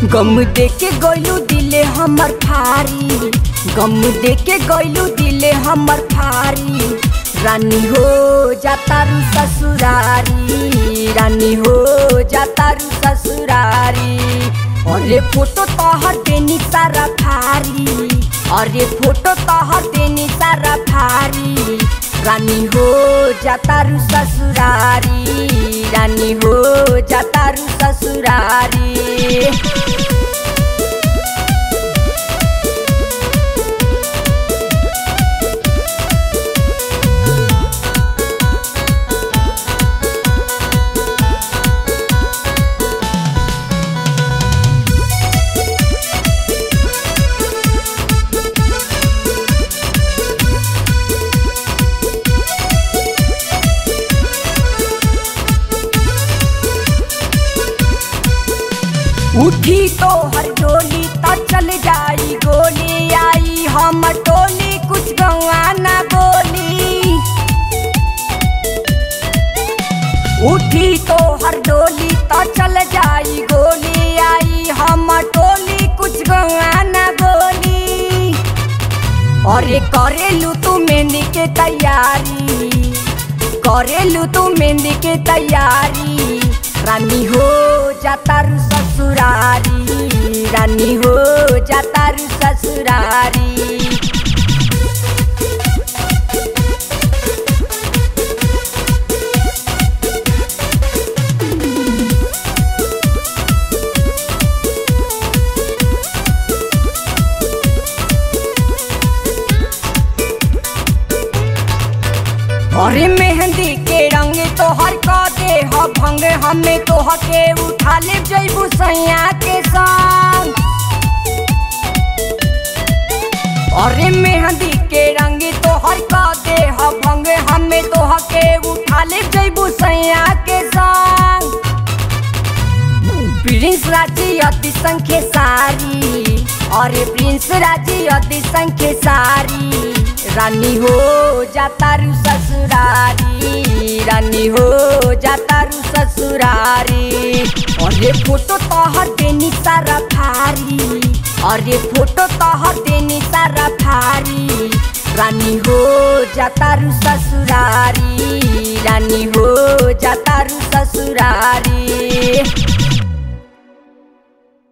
गम देके गइलू दिले हमर फारी गम देके गइलू दिले हमर फारी रानी हो जातारू ससुरारी रानी हो जातारू ससुरारी अरे फोटो तोहर देनी सारा फारी अरे फोटो तोहर देनी सारा फारी रानी हो जातारू ससुरारी रानी हो जातारू ससुरारी उठी तो हर डोली त चल जाई गोली आई हम टोली कुछ गवा ना बोली उठी तो हर डोली त चल जाई गोली आई हम टोली कुछ गवा ना बोली अरे करेलू तू मेहंदी के तैयारी करेलू तू मेहंदी के तैयारी रानी हो जातारू ससुरारी रानी हो जातारू ससुरारी अरे मेहंदी के रंग तोहर क दे ह भंग हमें तोह के उठा ले जैबू सैया के संग अरे मेहंदी के रंग तोहर क दे ह भंग हमें तोह के उठा ले जैबू सैया के संग प्रिंस राजी अति संख्य सारी अरे प्रिंस राजी अति संख्य सारी रानी हो जातारू ससुरारी रानी हो जातारू ससुरारी अरे फोटो तोहर देनी सारा फारी अरे फोटो तोहर देनी सारा फारी रानी हो जातारू ससुरारी रानी हो जातारू ससुरारी